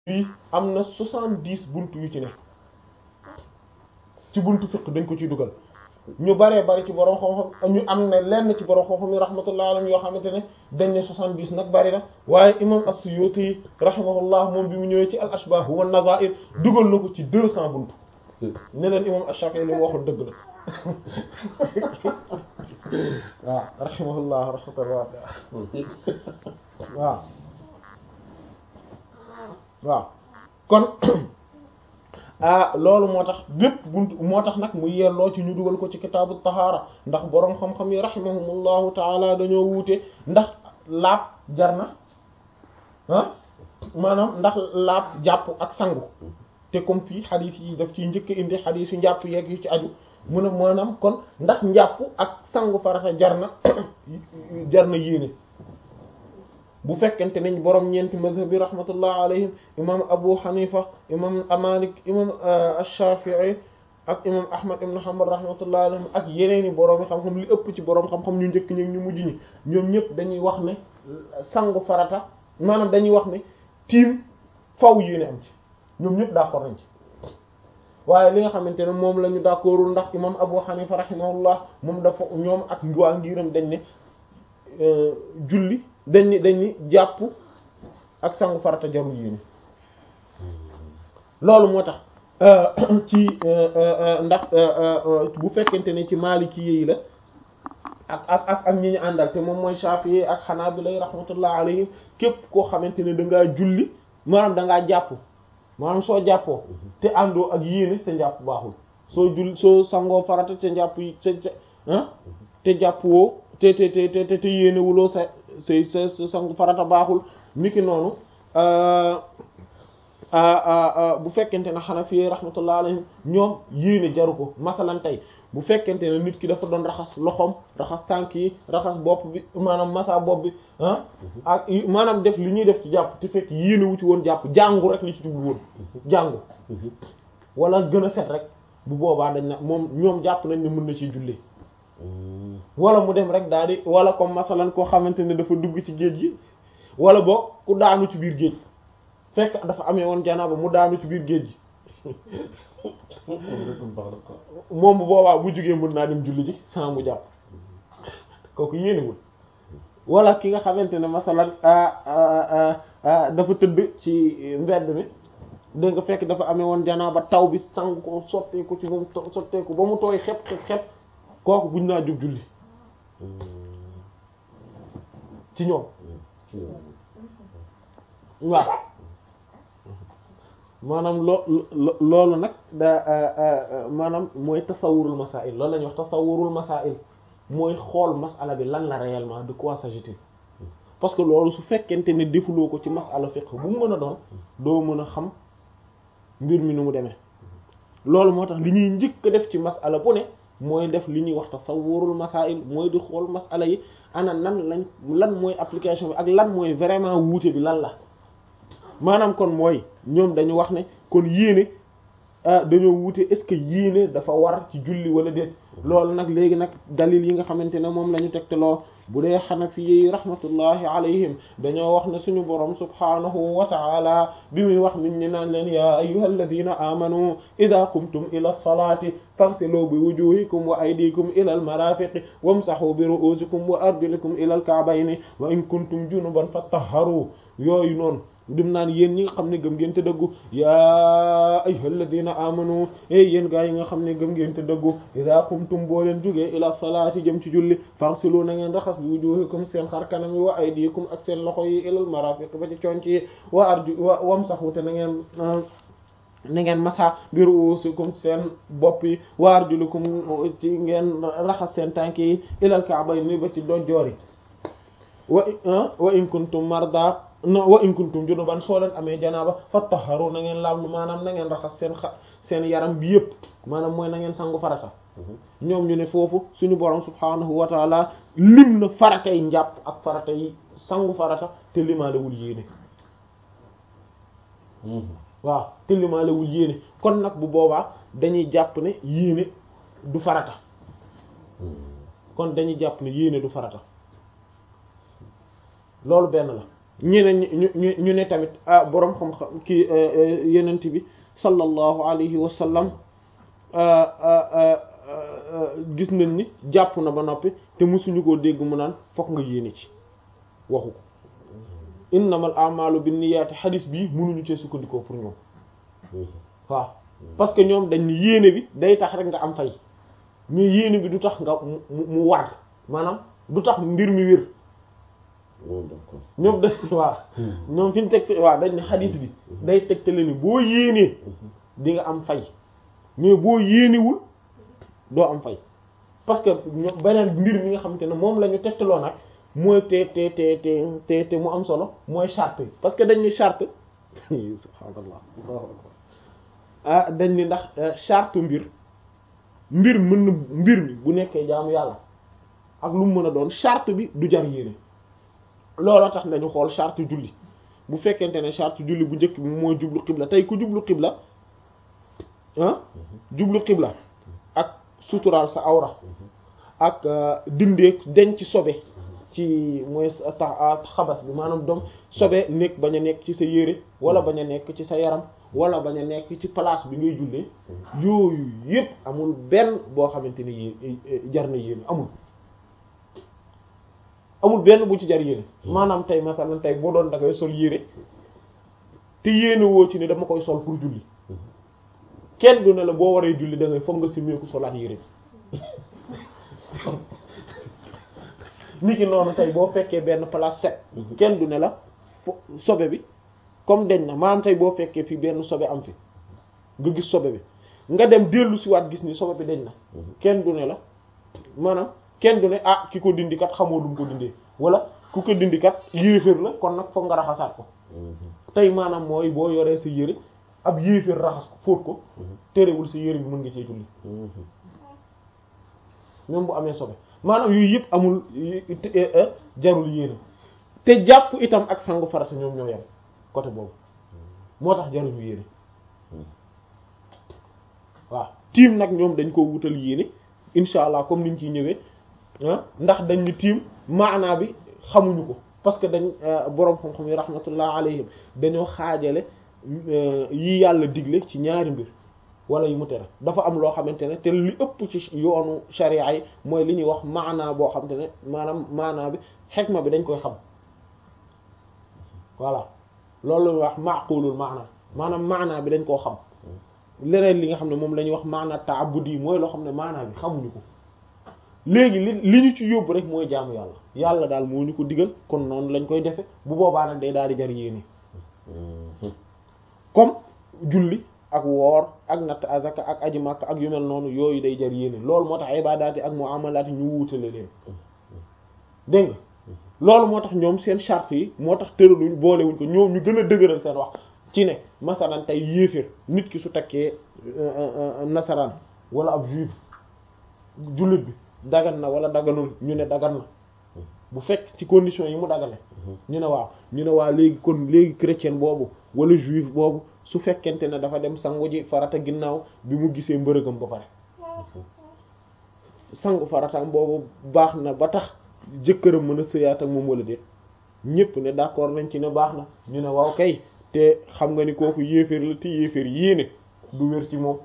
fii am na soixante-dix buntu yu ci ne ci buntu fiqh dañ ko ciy dugal ñu baree bari ci borom xam-xam ñu am na lenn ci borom xam-xam yi rahmatullah alayhi yoo xamante ne dañ ne soixante-dix nag bari na waaye imam as-Suyuti rahimahullah moom bi mu ñëwee ci al ashbah wa nazair dugal na ko ci deux cents buntu ne leen imam ash-Shafi'i li mu waxul dëgg la waaw rahimahullah rahmatan wasi'a waaw waaw kon ah loolu moo tax bépp bunt moo tax nag mu yelloo ci ñu dugal ko ci kitaabu tahaara ndax boroom xam-xam yi rahimahumullahu taala dañoo wuute ndax laab jar na ah maanaam ndax laab jàpp ak sangu te comme fii xadiis yi daf ciy njëkk indi xadiis yu njàpp yeeg yu ci aju mu ne maanaam kon ndax njàpp ak sangu farata jar na jar na yéene bu fekkente nañ borom ñeenti mazhab bi rahmatullah alayhim imam Abu Hanifa imam Malik imam Ash-Shafi'i ak imam Ahmad ibn Hanbal rahmatullah alayhim ak yeneen i borom yi xam-xam li ëpp ci borom xam-xam ñu njëkk ñi ñu mujj ñi ñoom ñëpp dañuy wax ne sangu farata maanaam dañuy wax ne tiim faw yéene am ci ñoom ñëpp d'accord nañ ci waaye li nga xamante ne moom la ñu d'accordul ndax imam Abu Hanifa rahimahullah moom dafa ñoom ak waa ngiram dañ ne julli dañ ni dañ ni jàpp ak sangu farata jarul yéene loolu moo tax ci ndax bu fekkente ne ci Maliki yi la ak ak ak ak ñi ñu àndal te moom mooy Shafi'i ak Hanabila rahmatullah alayhim képp koo xamante ne da ngaa julli maanaam da ngaa jàpp maanaam soo jàppoo te àndoo ak yéene sa njàpp baaxul soo jull soo sangoo farata te njàpp yi te te jàpp woo te te te te te yéene wuloo sa say sa sa sangu farata baaxul niki noonu bu fekkente ne Hanafi rahmatullah alayhim ñoom yéene jaru ko masalan tey bu fekkente ne nit ki dafa doon raxas loxoom raxas tànk yi raxas bopp bi maanaam masa bopp bi ah ak maanaam def li ñuy def ci jàpp te fekk yéene wu ci woon jàpp jàngu rek li ci jublu woon jàngu wala gën a set rek bu boobaa dañ na moom ñoom jàpp nañ ne mën na ciy jullee wala mu dem rek daal di wala comme masalan koo xamante ne dafa dugg ci géej gi wala boog ku daanu ci biir géej fekk dafa amee woon janaaba mu daanu ci biir géej gi moom bu boobaa bu jugee mën naa dem julli ji sans mu jàpp kooku yéenewul wala ki nga xamante ne masalan dafa tëdd ci mbedd mi dégg nga fekk dafa amee woon janaaba taw bi sang ko sotteeku ci ba mu sotteeku ba mu tooy xep xep xep kooku buñ naa jóg julli ci ñoom waaw maanaam loo loolu nag da maanaam mooy tasawurul masail loolu la ñuy wax tasawurul masail mooy xool masala bi lan la réellement de quoi s'agit-il parce que loolu su fekkente ne defuloo ko ci masala fiqh bu mu mën a doon doo mën a xam mbir mi nu mu demee loolu moo tax li ñuy njëkk a def ci masala bu ne mooy def li ñuy wax tasawurul masail mooy di xool masala yi ana nan lañ lan mooy application bi ak lan mooy vraiment wuute bi lan la maanaam kon mooy ñoom dañu wax ne kon yéene dañoo wuute est-ce que yéene dafa war ci julli wala déet loolu nag léegi nag dalil yi nga xamante ne moom la ñu tegteloo bu dee xanafi yi rahmatullahi alayhim dañoo wax ne suñu borom subhanahu wa ta'ala bi muy wax nit ñi naan leen ya ayyuhal ladina amanu idha qumtum ila salati faghsilu bi wujuhikum wa aydikum ila al marafiqi wamsahu bi ru'usikum wa arjulikum ila al ka'bayni wa in kuntum junuban fatahharu yooyu noonu dim naan yéen ñi nga xam ne gëm ngeen te dëggu yaa ayyuhal ladina amanu e yéen gaa yi nga xam ne gëm ngeen te dëggu idha qumtum boo leen jógee ila salaati jëm ci julli farsilu na ngeen raxas bi wujuhikum seen xar kanam yi wa aydikum ak seen loxo yi ilal marafiq ba ci conc yi wa arju wa wamsahu te na ngeen na ngeen masa bi ruusikum seen bopp yi wa arjulukum ci ngeen raxas seen tànk yi ilal ka'bayni ba ci dojjoor yi wa wa in kuntum marda no wa in kuntum junuban soo leen amee janaaba fattaharu na ngeen laablu maanaam na ngeen raxas seen xa seen yaram bi yëpp maanaam mooy na ngeen sangu farata ñoom ñu ne foofu suñu borom subhaanahu wa taala lim na farata yi njàpp ak farata yi sangu farata te limaalewul yéene waaw te limaalewul yéene kon nag bu boobaa dañuy jàpp ne yéene du farata kon dañuy jàpp ne yéene du farata loolu benn la ñeneen ñu ñu ñu ne tamit ah boroom xam-xam kii yenent bi sallallahu alayhi wa sallam gis nañ ni jàpp na ba noppi te mësuñu koo dégg mu naan fokk nga yéene ci waxu ko innamal a'malu binniyati xadis bii mënuñu cee sukkandikoo pour ñoom waaw parce que ñoom dañ ni yéene bi day tax rek nga am fay mais yéene bi du tax nga mu mu war maanaam du tax mbir mi wér ñoom dañ waaw ñoom fi ñu teg waaw dañ ne xadis bi day tegtale ni boo yéenee di nga am fay mais boo yéenewul doo am fay parce que ñoom beneen mbir mi nga xamante ne moom la ñu tegtaloo nag mooy te te te te te te mu am solo mooy charte yi parce que dañ ni charte subhaanallah ah dañ ni ndax charte mbir mbir mën na mbir mi bu nekkee jaamu yàlla ak lu mu mën a doon charte bi du jar yéene looloo tax nañu xool charte julli bu fekkente ne charte julli bu njëkk bi mooy jublu xibla tey ku jublu xibla ah jublu xibla ak suturaal sa awra ak dindee denc sobe ci mooy tax xabas bi maanaam doom sobe nekk bañ a nekk ci sa yére wala bañ a nekk ci sa yaram wala bañ a nekk ci place bi ngay jullee yooyu yépp amul benn boo xamante ne yéen jar na yéen amul amul benn bu ci jar yéene maanaam tey masalan tey boo doon da ngay sol yére te yéene woo ci ne dama koy sol pour julli kenn du ne la boo waree julli da ngay foog nga simeeku solaat yére bi niki noonu tey boo fekkee benn place set kenn du ne la sobe bi comme deñ na maanaam tey boo fekkee fii benn sobe am fi nga gis sobe bi nga dem dellu si waat gis ni sobe bi deñ na kenn du ne la maanaam kenn du ne ah ki ko dindi kat xamoo lu mu ko dindee wala ku ko dindi kat yéeféer la kon nag foog nga raxasaat ko tey maanaam mooy boo yoree sa yére ab yéeféer raxas ko fóot ko terewul sa yére bi mën nga cee julli même bu amee sobe maanaam yooyu yëpp amul jarul yéene te jàpp itam ak sangu farata ñoom ñoo yem côté boobu moo tax jarul yéene waaw tiim nag ñoom dañ ko wutal yéene insha allah comme niñ ciy ñëwee ndax dañ ni tiim maanaa bi xamuñu ko parce que dañ boroom xam-xam yi rahmatullah alayhim dañoo xaajale yi yàlla digle ci ñaari mbir wala yi mu tere dafa am loo xamante ne te li ëpp ci yoonu sharia yi mooy li ñuy wax maanaa boo xamante ne maanaam maanaa bi xikma bi dañ koy xam voilà loolu la ñuy wax maqulul maana maanaam maanaa bi dañ koo xam leneen li nga xam ne moom la ñuy wax maanaa ta'abbudi mooy loo xam ne maanaa bi xamuñu ko léegi li li ñu ci yóbbu rek mooy jaamu yàlla yàlla daal moo ñu ko digal kon noonu lañ koy defe bu boobaa nag day daal di jar yéene comme julli ak woor ak natt azaka ak aji makka ak yu mel noonu yooyu day jar yéene loolu moo tax ibadaati ak muamalaati ñu wuutale leen dégg nga loolu moo tax ñoom seen charte yi moo tax tëraluñ boolewuñ ko ñoom ñu gën a dëgëral seen wax ci ne masalan tey yéeféer nit ki su takkee nasaraan wala ab juif jullit bi dagan na wala daganul ñu ne dagan na bu fekk ci condition yi mu dagane ñu ne waaw ñu ne waa léegi kon léegi chrétien boobu wala juif boobu su fekkente ne dafa dem sangu ji farata ginnaaw bi mu gisee mbërëgam ba pare sangu farataam boobu baax na ba tax jëkkëram mën a sëyaat ak moom wala déet ñépp ne d'accord nañ ci ne baax na ñu ne waaw kay te xam nga ni kooku yéeféer la te yéeféer yéene du wér ci moom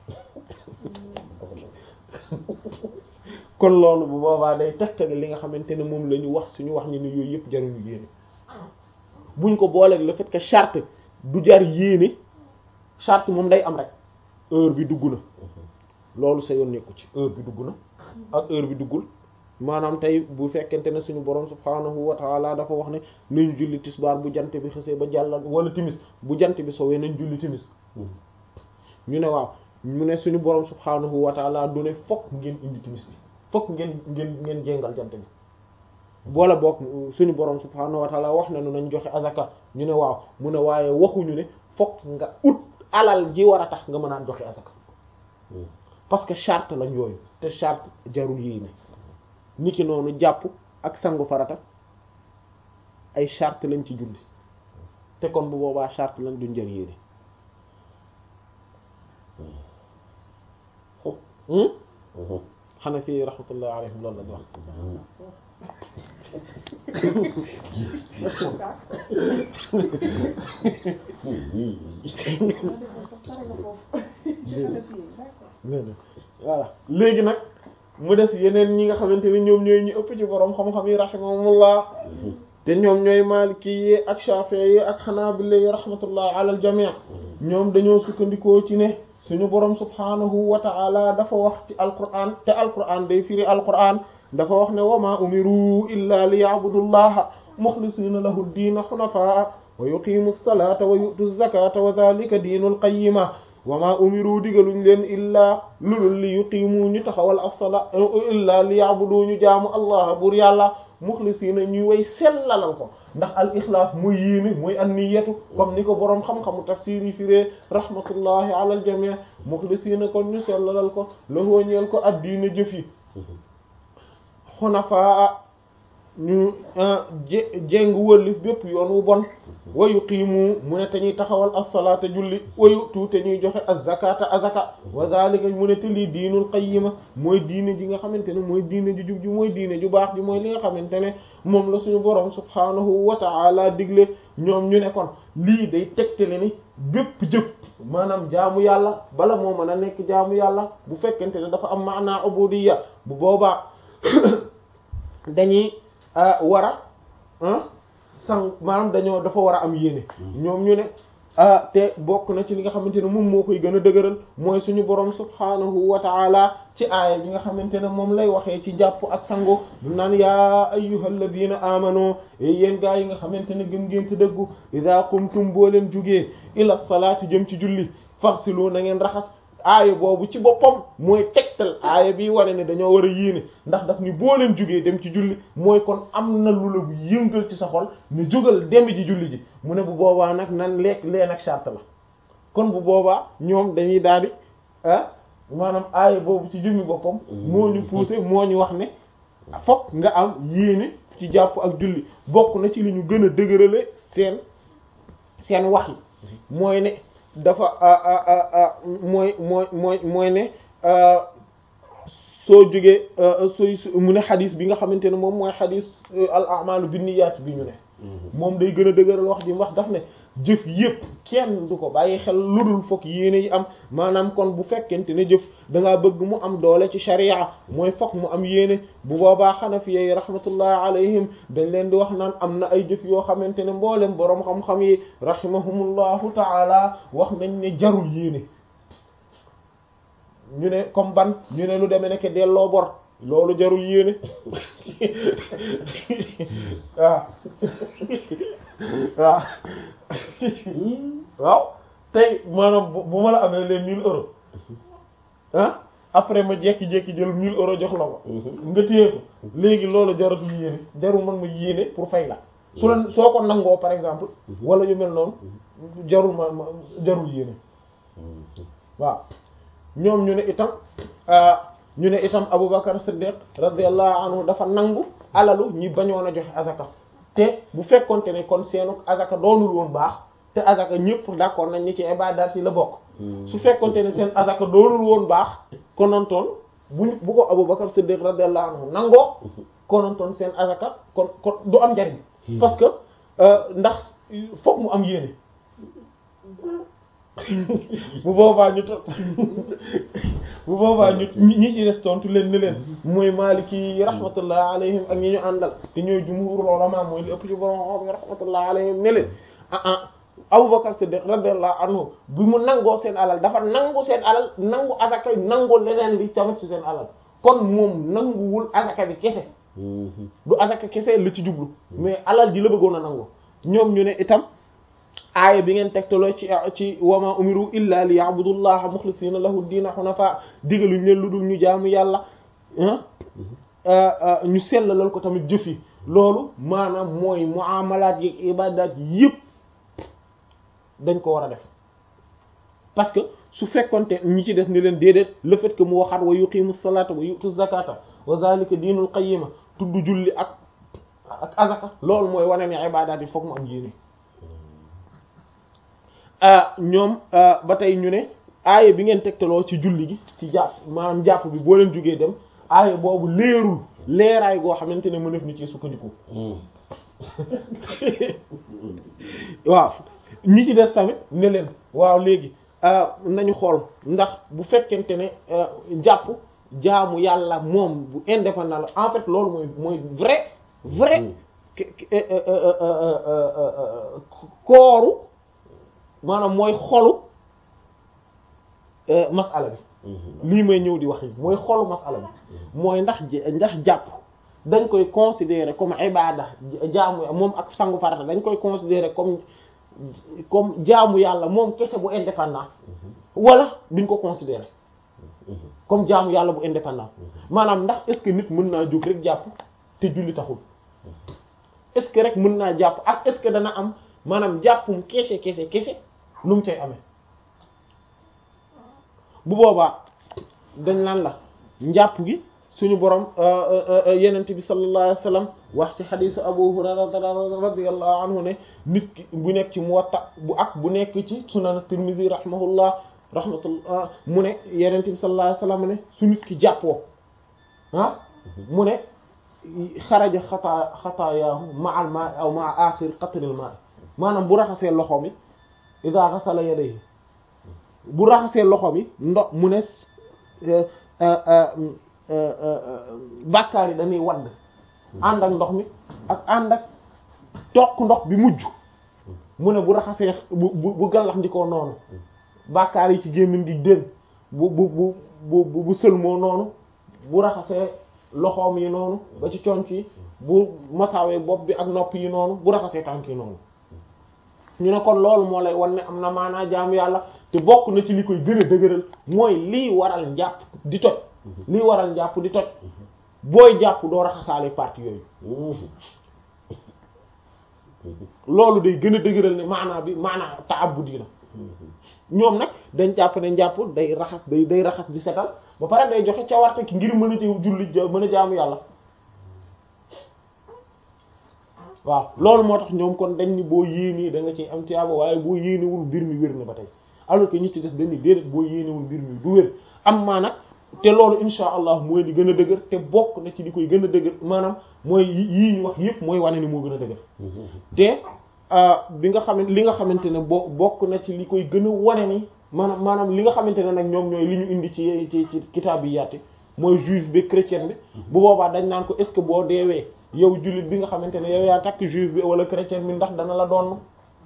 kon loolu bu boobaa day tegtale li nga xamante ne moom la ñu wax suñu wax ñu ne yooyu yëpp jaruñu yéene buñ ko booleeg le fait que charte du jar yéene charte moom day am rek heure bi dugg na loolu sa yoon nekku ci heure bi dugg na ak heure bi duggul maanaam tey bu fekkente ne suñu borom subhaanahu wa taala dafa wax ne nañu julli tisbaar bu jant bi xësee ba jàllal wala timis bu jant bi sowee nañ julli timis ñu ne waaw mu ne suñu borom subhaanahu wa taala du ne fokk ngeen indi timis bi fokk ngeen ngeen ngeen jéngal jant bi boole boog suñu borom subhaanahu wa taala wax nañu nañ joxe azaka ñu ne waaw mu ne waaye waxuñu ne fokk nga ut alal ji war a tax nga mën a joxe azaka parce que charte lañ yooyu te charte jarul yéene niki noonu jàpp ak sangu farata ay charte lañ ci julli te kon bu boobaa charte lañ duñ jar yéene xanaa fii rahmatullah alayhim loolu lañ wax voilà léegi nag mu des yeneen ñi nga xamante ne ñoom ñooy ñu ëpp ci borom xam-xam yi rahimahumullah te ñoom ñooy maliki yi ak shafi'i yi ak hanabila yi rahmatullah ala al jami' ñoom dañoo sukkandikoo ci ne suñu borom subhanahu wa ta'ala dafa wax ci alquran te alquran day firi alquran dafa wax ne wa ma umiru illa li ya'budullaha mukhlisina lahu ad-din hunafa wa yuqimu as-salata wa yu'tu az-zakata wa dhalika dinul qayyima wa ma umiru digaluñ leen illaa lulul li yuqimu ñu taxawal as-sala illaa li ya'budu ñu jaamu allah bur yàlla muxlisiina ñuy way sellalal ko ndax al ixlaas muy yéene muy an niyatu comme ni ko boroom xam-xamu tafsir yi firee rahmatullahi ala al jamii muxlisiina kon ñu sellalal ko la hooñeel ko addiina jëf yi xunafaa ñu jéng wëlli bépp yoon wu bon wa yuqiimu mu ne te ñuy taxawal as-salaata julli wa yu'tu te ñuy joxe az-zakata azaka wa zalika mu ne te lii diinul qayyima mooy diine ji nga xamante ne mooy diine ju jub ji mooy diine ju baax ji mooy li nga xamante ne moom la suñu borom subhaanahu wa ta'ala digle ñoom ñu ne kon lii day tegtale ni bépp jëf maanaam jaamu yàlla bala moo mën a nekk jaamu yàlla bu fekkente ne dafa am maanaa ubudiyya bu boobaa dañuy war a sang maanaam dañoo dafa war a am yéene ñoom ñu ne te bokk na ci li nga xamante ne moom moo koy gën a dëgëral mooy suñu borom subhaanahu wa taala ci aaya bi nga xamante ne moom lay waxee ci jàpp ak sango du naan yaa ayyuhal ladina amanu yéen gaa yi nga xamante ne gëm ngeen te dëggu idha qumtum boo leen jugee ila salaati jëm ci julli farsilu na ngeen raxas aaya boobu ci boppam mooy tegtal aaya bi wane ne dañoo war a yéene ndax daf ni boo leen jugee dem ci julli mooy kon am na lu la bu yëngal ci sa xol ne jógal dem ji julli ji mu ne bu boobaa nag nan lekk leen ak charte la kon bu boobaa ñoom dañuy daal di ah maanaam aaya boobu ci jummi boppam moo ñu poussé moo ñu wax ne fokk nga am yéene ci jàpp ak julli bokk na ci li ñu gën a dëgërale seen seen wax yi mooy ne dafa mooy mooy mooy mooy ne soo jógee sooy mu ne xadis bi nga xamante ne moom mooy xadis al a'malu binniyat bi ñu ne moom day gën a dëgëral wax ji wax daf ne jëf yépp kenn du ko bàyyi xel lu dul fokk yéene yi am maanaam kon bu fekkente ne jëf da ngaa bëgg mu am doole ci sharia mooy fokk mu am yéene bu boobaa xanafiya yi rahmatullahi alayhim dañ leen di wax naan am na ay jëf yoo xamante ne mboolem boroom xam-xam yi rahimahumullahu taala wax nañ ne jarul yéene ñu ne comme ban ñu ne lu demee nekk delloo bor loolu jarul yéene waaw waaw waaw tey maanaam bu ma la amee les mille euros ah après ma jékki-jékki jël mille euros jox la ko nga téye ko léegi loolu jaratul yéene jarul man ma yéene pour fay la su la soo ko nangoo par exemple wala yu mel noonu jarul ma ma jarul yéene waaw ñoom ñu ne itam ñu ne itam Aboubacar Siddiq radiyallahu anhu dafa nangu alalu ñi bañoon a joxe azaka te bu fekkonte ne kon seenu azaka doonul woon baax te azaka ñëpp d'accord nañ ni ci ibadat yi la bokk su fekkonte ne seen azaka doonul woon baax konontoon bu bu ko Aboubacar Siddiq radiyallahu anhu nangoo konontoon seen azaka kon kon du am njariñ parce que ndax fokk mu am yéene bu boobaa ñu to bu boobaa ñu ñi ci des tontu leen ni leen mooy maliki rahmatullah alayhim ak ñi ñu àndal te ñooy jumhur ulama mooy li ëpp ci borom xam rahmatullah alayhim ne leen ah ah Abubakar Siddiq radiyallahu anhu bi mu nangoo seen alal dafa nangu seen alal nangu asaka nangu leneen li tamit ci seen alal kon moom nanguwul asaka bi kese du asaka kese la ci jublu mais alal ji la bëggoon a nangu ñoom ñu ne itam aaya bi ngeen tegtaloo ci ci wama umiru illa li ya'budullaha mukhlisina lahu diina hunafa digaluñ leen lu dul ñu jaamu yàlla ñu sellalal ko tamit jëf yi loolu maanaam mooy muamalaat yi ibadaat yëpp dañ ko war a def parce que su fekkonte ñi ci des ni leen déedéet le fait que mu waxaat wa yuqimu salata wa yutu zakata wa zalika diinul qayyima tudd julli ak ak azaka loolu mooy wane ne ibadaat yi foog mu am yéene ñoom ba tey ñu ne aaya bi ngeen tegtaloo ci julli gi ci jàpp maanaam jàpp bi boo leen jógee dem aaya boobu leerul leeraay goo xamante ne mënef ni ci sukkandiku waaw ñi ci des tamit ne leen waaw léegi nañu xool ndax bu fekkente ne jàpp jaamu yàlla moom bu indépendant la en fait loolu mooy mooy vrai vrai kooru maanaam mooy xolu masala bi lii may ñëw di wax yi mooy xolu masala bi mooy ndax ndax jàpp dañ koy considérer comme ibada jaamu moom ak sangu farata dañ koy considérer comme comme jaamu yàlla moom kese bu indépendant wala duñ ko considérer comme jaamu yàlla bu indépendant maanaam ndax est-ce que nit mën naa jóg rek jàpp te julli taxul est-ce que rek mën naa jàpp ak est-ce que dana am maanaam jàppum kese kese kese lu mu cay amee bu boobaa dañ naan la njàpp gi suñu borom yenent bi sallallahu alayhi wasallam wax ci xadisu Abu Hurayra radiyallahu anhu ne nit ki bu nekk ci Muwatta bu ak bu nekk ci Sunan Tirmidhi rahimahullah rahmatullah mu ne yenent bi sallallahu alayhi wasallam ne su nit ki jàppoo ah mu ne xaraja xataa xataayaahu ma'al ma'i aw ma'a akhir qatril ma'i maanaam bu raxasee loxo mi idha ghasala yadayhi bu raxasee loxo mi ndox mu ne bàkkaar yi dañuy wadd ànd ak ndox mi ak ànd ak toq ndox bi mujj mu ne bu raxasee bu bu bu gallax ndikoo noonu bàkkaar yi ci gémmiñ di dén bu bu bu bu bu sëlmoo noonu bu raxasee loxoom yi noonu ba ci conc yi bu masaawee bopp bi ak nopp yi noonu bu raxasee tànk yi noonu ñu ne kon loolu moo lay wan ne am na maanaa jaamu yàlla te bokk na ci li koy gën a dëgëral mooy lii waral njàpp di toj lii waral njàpp di toj booy jàpp doo raxasaale partie yooyu loolu day gën a dëgëral ne maanaa bi maanaa ta'abbudi la ñoom nag dañ jàpp ne njàpp day raxas day day raxas di setal ba pare day joxe cawarte ki ngir mën a ci julli mën a jaamu yàlla waaw loolu moo tax ñoom kon dañ ni boo yéenee da nga ciy am tiyaaba waaye boo yéenewul mbir mi wér na ba tey alors que ñi ci def dañ ni déedéet boo yéenewul mbir mi du wér am maa nag te loolu insha allah mooy li gën a dëgër te bokk na ci li koy gën a dëgër maanaam mooy yii ñu wax yépp mooy wane ni moo gën a dëgër te bi nga xamante li nga xamante ne bo bokk na ci li koy gën a wane ni maanaam maanaam li nga xamante ne nag ñoom ñooy li ñu indi ci ci ci kitaab yi yaati mooy juif bi chrétien bi bu boobaa dañ naan ko est-ce que boo deewee yow jullit bi nga xamante ne yow yaa takk juif bi wala chrétien bi ndax dana la doon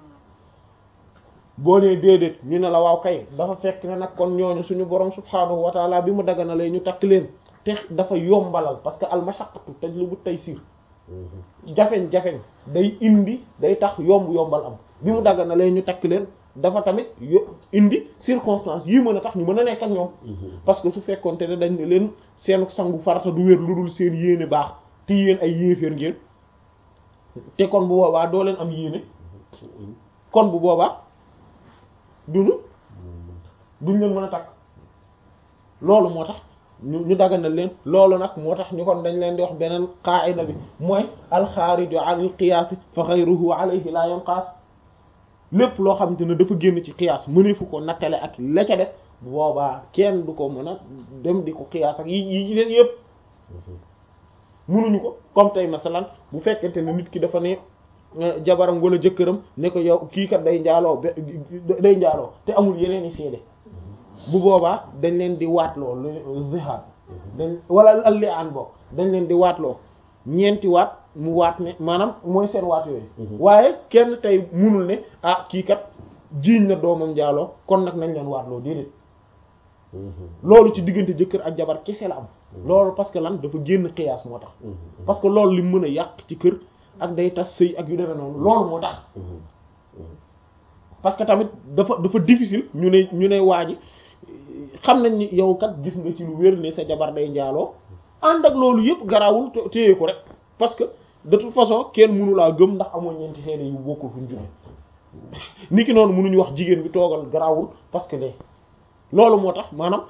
boo nee déedéet ñu ne la waaw kay dafa fekk ne nag kon ñooñu suñu borom subhaanahu wa taala bi mu daganalee ñu takk leen te dafa yombalal parce que al mashaqqatu tajlibu taysir jafeñ-jafeñ day indi day tax yomb yombal am bi mu daganalee ñu takk leen dafa tamit yo indi circonstance yi mën a tax ñu mën a nekk ak ñoom parce que su fekkoonte ne dañ ne leen seen sangu farata du wér lu dul seen yéene baax te yéen ay yéeféer ngeen te kon bu boobaa doo leen am yéene kon bu boobaa duñu duñ leen mën a takk loolu moo tax ñu ñu daganal leen loolu nag moo tax ñu kon dañ leen di wax beneen qaa'ida bi mooy alxaariju anil qiyaas fa ghayruhu alayhi la yanqaas lépp loo xamante ne dafa génn ci qiyaas mëneefu ko nattale ak la ca def bu boobaa kenn du ko mën a dem di ko qiyaas ak yi yi ci des yëpp munuñu ko comme tey masalan bu fekkente ne nit ki dafa ne jabaram wala jëkkëram ne ko yow kii kat day njaaloo day njaaloo te amul yeneen i seede bu boobaa dañ leen di waatloo zihaar dañ wala al li'aan bokk dañ leen di waatloo ñeenti waat mu waat ne maanaam mooy seen waat yooyu waaye kenn tey munul ne ah kii kat jiiñ na doomam njaaloo kon nag nañ leen waatloo déedéet loolu ci diggante jëkkër ak jabar kese la am loolu parce que lan dafa génn xiyaas moo tax parce que loolu li mën a yàq ci kër ak day tas sëy ak yu demee noonu loolu moo tax parce que tamit dafa dafa difficile ñu ne ñu ne waa ji xam nañ ni yow kat gis nga ci lu wér ne sa jabar day njaaloo ànd ak loolu yëpp garawul téye ko rek parce que de toute façon kenn mënu laa gëm ndax amoo ñeenti seede yu bokkul fu ñu jóge ni ki noonu mënuñu wax jigéen bi toogal garawul parce que de loolu moo tax maanaam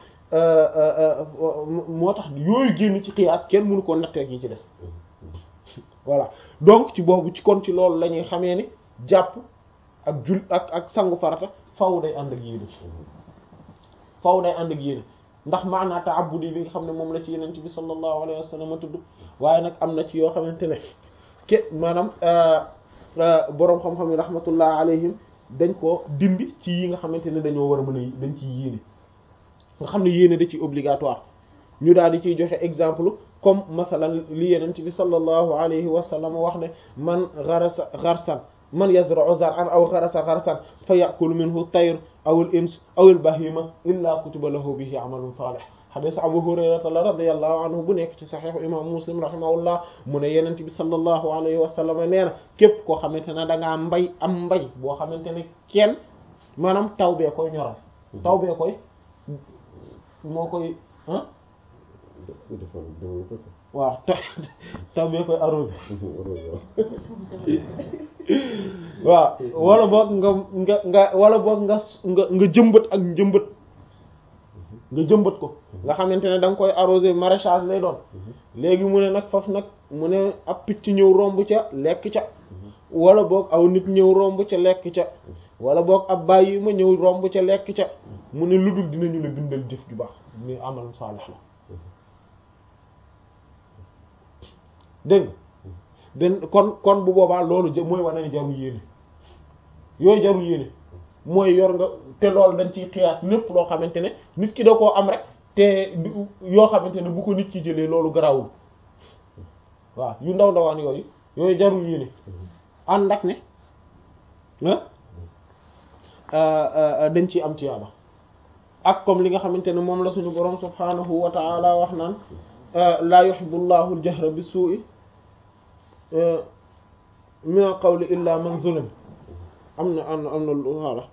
moo tax yooyu génn ci xiyaas kenn mënu ko nattee yi ci des voilà donc ci boobu ci kon ci loolu la ñuy xamee ni jàpp ak jul ak ak sangu farata faw day ànd ak yéene faw day ànd ak yéene ndax maanaa ta'abbudi bi nga xam ne moom la ci yeneen bi sallallahu alayhi wa sallam tudd waaye nag am na ci yoo xamante ne ke maanaam boroom xam-xam yi rahmatullah alayhim dañ ko dindi ci yi nga xamante ne dañoo war a mën a dañ ciy yéene nga xam ne yéene da ci obligatoire ñu daal di ciy joxe exemple comme masalan li yeneen bi sallallahu alayhi wa sallam wax ne man gharasa gharsan man yazra'u zar'an aw gharasa gharsan fa ya'kulu minhu tayr aw al-ins aw al-bahima illa kutiba lahu bihi 'amalun salih hadith Abu Hurayrata la radiyallahu anhu bu nekk ci sahih imam Muslim rahimahullah mu ne yeneen bi sallallahu alayhi wa sallam nee na képp koo xamante ne da ngaa mbay am mbay boo xamante ne kenn maanaam taw bee koy ñoral taw bee koy moo koy ah waaw taw bee koy arrosé waaw wala boog nga nga nga wala boog nga nga nga jëmbat ak njëmbat nga jëmbat ko nga xamante ne da nga koy arrosé maraîchage lay doon léegi mu ne nag faf nag mu ne ab picc ñëw romb ca lekk ca wala boog aw nit ñëw romb ca lekk ca wala boog ab bàyyi ma ñëw romb ca lekk ca mu ne lu dul dinañu la bindal jëf ju baax ni amal saalix la dégg nga benn kon kon bu boobaa loolu jë mooy wane ne jarul yéene yooyu jarul yéene mooy yor nga te loolu dañ ciy xiyaas lépp loo xamante ne nit ki da koo am rek te yoo xamante ne bu ko nit ki jëlee loolu garawul waaw yu ndaw ndawaan yooyu yooyu jarul yéene ànd ak ne dañ ciy am tiyaaba ak comme li nga xamante ne moom la suñu borom subhanahu wa ta'ala wax naan laa yuhibbu llahu al-jahra bis-su'i min al-qawli illa man zulim am na am na am na voilà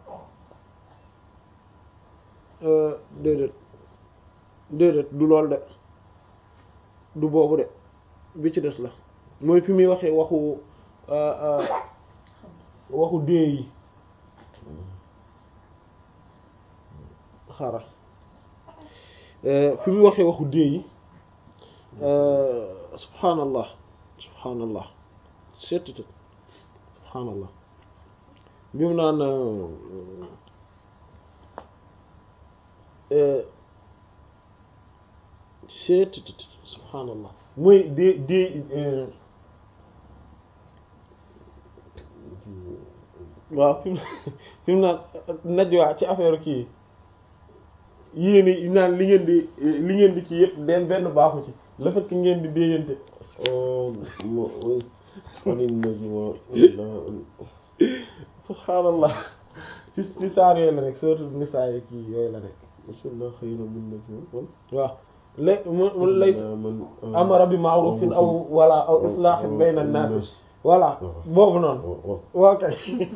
déedéet déedéet du lool de du boobu de bi ci des la mooy fi muy waxee waxu waxu dee yi xaaral fi muy waxee waxu dee yi subhaanallah subhaanallah seetutut subhaanallah bi mu naan seetutut subhaanallah mooy dee dee waaw fi mu fi mu naan najwa ci affaire kii yéen i naan li ngeen di li ngeen di ci yëpp den benn baaxu ci le fait que ngeen di déyante subhaanallah ci ci saar yooyu la rek surtout nisaa yi kii yooyu la rek masallah xayra min najwa waaw lé mu lay amara bi ma'rufin aw wala aw islahin bayna an-nas voilà boobu noonu waa kay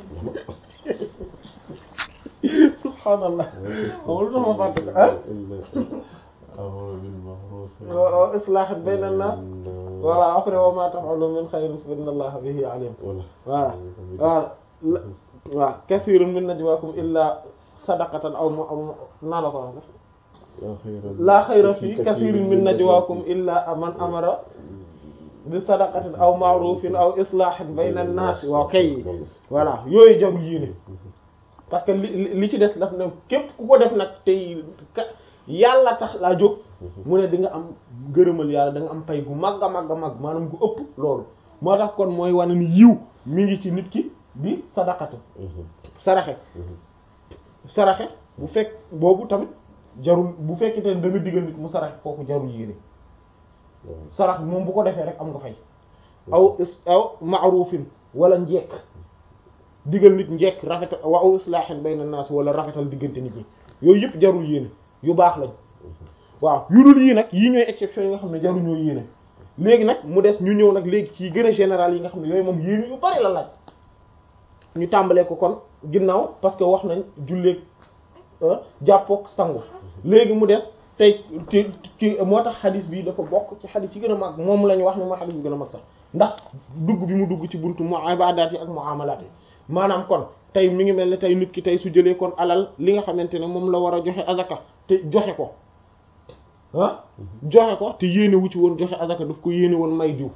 subhaanallah xamul lu tax ma fàtte ko ah waaw islahin bayna an-nas voilà après wa ma taf'alu min khayrin fa inna allaha bihi alim voilà voilà waaw kathirun min najwaakum illa sadaqatan aw mu naa la ko wax laa xayra fii kathirin min najwaakum illa man amara bi sadaqatin aw ma'rufin aw islahin bayna an-nas waaw kay voilà yooyu jarul yéene parce que li li ci des daf ne képp ku ko def nag tey yàlla tax laa jóg mu ne di nga am gërëmal yàlla da nga am pay gu mag a mag a mag maanaam gu ëpp loolu moo tax kon mooy wane ni yiw mi ngi ci nit ki di sadaqatu saraxe saraxe bu fekk boobu tamit jarul bu fekkente ne da nga digal nit mu saraxe kooku jarul yéene sarax moom bu ko defee rek am nga fay aw aw ma'rufin wala njekk digal nit njekk rafetal wa aw islahin bayna nas wala rafetal diggante nit ñi yooyu yëpp jarul yéene yu baax lañ waaw yu dul yii nag yii ñooy exception yi nga xam ne jaruñoo yéene léegi nag mu des ñu ñëw nag léegi ci gën a général yi nga xam ne yooyu moom yéene yu bari la laaj ñu tàmbalee ko kon ginnaaw parce que wax nañ julleeg jàppook sangu léegi mu des tey ci ci moo tax xadis bi dafa bokk ci xadis yi gën a mag moom la ñu wax ne mooy xadis bi gën a mag sax ndax dugg bi mu dugg ci buntu mu ibadaat yi ak muamalaat yi maanaam kon tey mi ngi mel ne tey nit ki tey su jëlee kon alal li nga xamante ne moom la war a joxe azaka te joxe ko ah joxe ko te yéene wu ci woon joxe azaka daf ko yéene woon may diw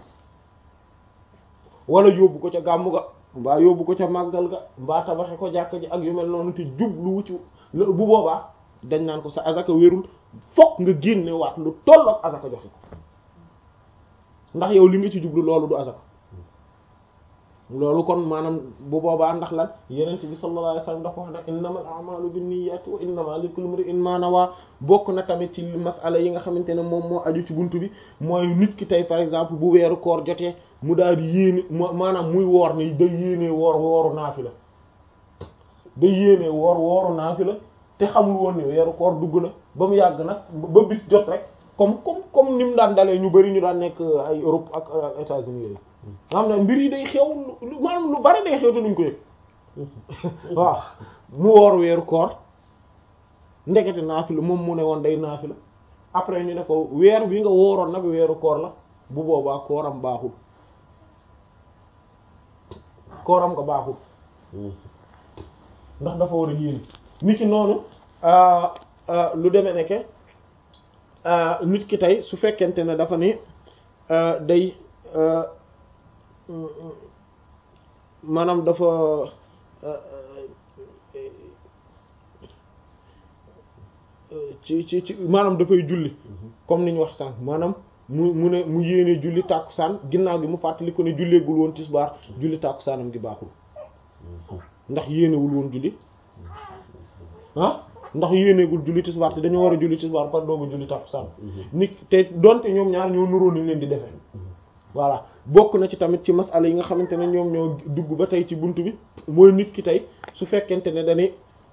wala yóbbu ko ca gàmmu ga mbaa yóbbu ko ca màggal ga mbaa tabaxe ko jàkk ji ak yu mel noonu te jublu wu ci bu boobaa dañ naan ko sa azaka wérul fokk nga génne waat lu tollook azaka joxe ko ndax yow li nga ci jublu loolu du azaka loolu kon maanaam bu boobaa ndax lan yeneen bi sallallahu alayhi wasallam dafa wax ne innamal a'malu binniyati wa innama likulli imrin ma nawa bokk na tamit ci masala yi nga xamante ne moom moo aju ci buntu bi mooy nit ki tey par exemple bu weeru koor jotee mu daal di yéene maanaam muy woor ni day yéenee woor wooru naafila day yéenee woor wooru naafila te xamul woon ni weeru koor dugg na ba mu yàgg nag ba bis jot rek comme comme comme ni mu daan dalee ñu bari ñu daan nekk ay Europe ak États-Unis yooyu nga xam ne mbir yi day xew lu maanaam lu bari day xew te duñ ko yëg waaw mu woor weeru koor ndekete naafila moom mu ne woon day naafila après ñu ne ko weer bi nga wooroon nag weeru koor la bu boobaa kooram baaxul kooram nga baaxul ndax dafa war a yéene nit ki noonu lu demee nekke nit ki tey su fekkente ne dafa ni day maanaam dafa ci ci ci maanaam dafay julli comme ni ñu wax sànq maanaam mu mu ne mu yéene julli tàkkusaan ginnaaw gi mu fàttali ko ne julleegul woon tisbaar julli tàkkusaanam gi baaxul ndax yéenewul woon julli ah ndax yéeneegul julli tisbaar te dañoo war a julli tisbaar par dooga julli tàkkusaan nit te donte ñoom ñaar ñoo nuróo ni leen di defee voilà bokk na ci tamit ci masala yi nga xamante ne ñoom ñoo dugg ba tey ci buntu bi mooy nit ki tey su fekkente ne dañuy